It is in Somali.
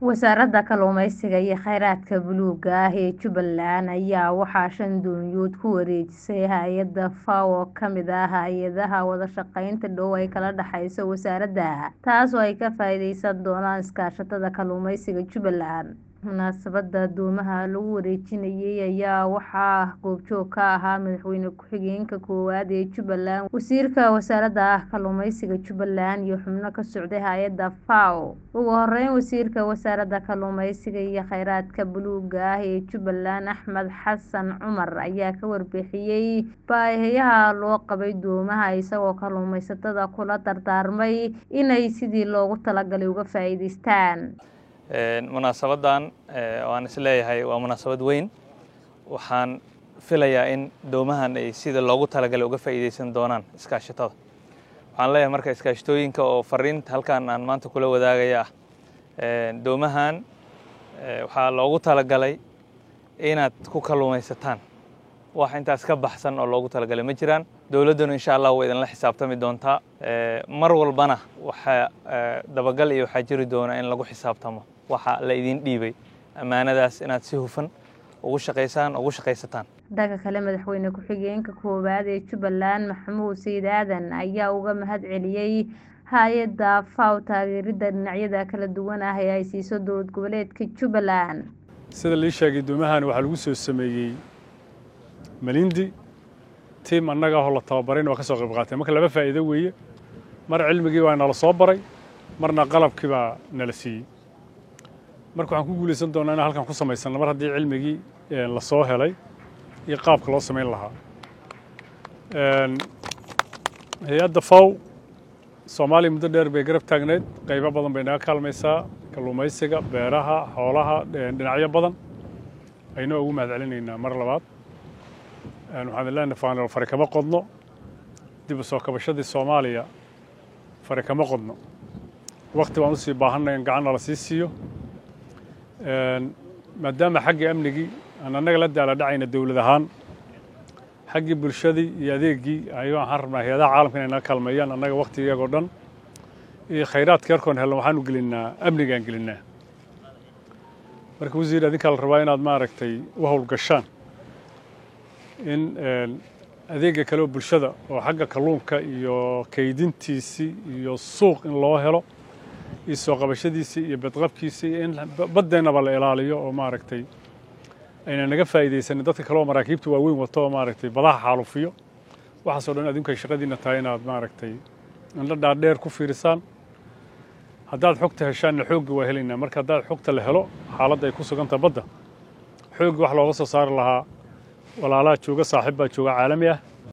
Wasaaradda Kalluumeysiga iyo Kheyraadka Buluugga ah ee Jubbaland ayaa waxaa shan doonyood ku wareejisay hay'adda FAO oo ka mid ah hay'adaha wada shaqaynta dhow ee kala dhexeysa wasaaradda, taas oo ay ka faa'iideysan doonaan iskaashatada kalluumeysiga Jubbaland. Munaasabadda doomaha lagu wareejinayay ayaa waxaa goobjoog ka ahaa Madaxweyne ku-xigeenka koowaad ee Jubbaland, Wasiirka Wasaaradda Kalluumeysiga Jubbaland iyo xubno ka socday hay'adda FAO. Ugu horeyn, Wasiirka Wasaaradda Kalluumeysiga iyo Kheyraadka Buluugga ah ee Jubbaland, Axmed Xasan Cumar, ayaa ka warbixiyay baahiyaha loo qabay doomaha, isagoo kalluumeysatada kula dardaarmay inay sidii loogu talagalay uga faa'iideystaan. munaasabadan waan isleeyahay waa munaasabad weyn waxaan filayaa in doomahan ay sida loogu talagalay uga faa'iideysan doonaan iskaashatada waxaan leeyahay marka iskaashatooyinka oo fariinta halkan aan maanta kula wadaagaya ah doomahan waxaa loogu talagalay inaad ku kalluumaysataan wax intaas ka baxsan oo loogu talagalay ma jiraan dowladduna insha allah way idinla xisaabtami doontaa mar walbana waxaa dabagal iyo waxaa jiri doona in lagu xisaabtamo waxa la idin dhiibay ammaanadaas inaad si hufan ugu shaqaysaan ugu shaqaysataan dhanka kale madaxweyne ku-xigeenka koowaad ee jubbaland maxamuud sayid aadan ayaa uga mahad celiyey hay-adda faw taageeridda dhinacyada kala duwan ah ee ay siiso dowlad goboleedka jubbaland sida lii sheegay doomahan waxaa lagu soo sameeyey malindi tiim annaga ahoo la tababarayna waa ka soo qayb qaatay marka laba faa'iido weeye mar cilmigii baa nala soo baray marna qalabkii baa nala siiyey marka waxaan ku guulaysan doonaa inaan halkan ku samaysanno mar haddii cilmigii la soo helay iyo qaabka loo samayn lahaa hay-adda faw soomaaliya muddo dheer bay garab taagneyd qaybo badan bay naga kaalmaysaa kalluumaysiga beeraha xoolaha dhinacyo badan aynoo ugu mahad celinaynaa mar labaad waxaan leenahay faanal fari kama qodno dib u soo kabashadii soomaaliya fari kama qodno wakti baan usii baahanay in gacanna la sii siiyo maadaama xaggii amnigii aan annaga la daala dhacayna dowlad ahaan xaggii bulshadii iyo adeegii ayagoo waxaan rabnaa hay-adaha caalamka inay naga kaalmeeyaan annaga waktigiyagoo dhan iyo khayraadka yarkoon helno waxaanu gelinnaa amnigaan gelinnaa marka wasiir adinkaa la rabaa inaad maaragtay u howlgashaan in adeega kale oo bulshada oo xagga kalluunka iyo kaydintiisii iyo suuq in loo helo iyo soo qabashadiisii iyo badqabkiisii in baddeennaba la ilaaliyo oo maaragtay ayna naga faa'iidaysanin dadka kale oo maraakiibta waaweyn wato oo maaragtay badaha xaalufiyo waxaasoo dhan adinku ay shaqadiinna tahay inaad maaragtay indho dhaadheer ku fiirisaan haddaad xogta heshaanna xoogga waa helaynaa marka haddaad xogta la helo xaaladda ay ku suganta badda xoogga wax looga soo saari lahaa walaalaha jooga saaxiib baa jooga caalami ah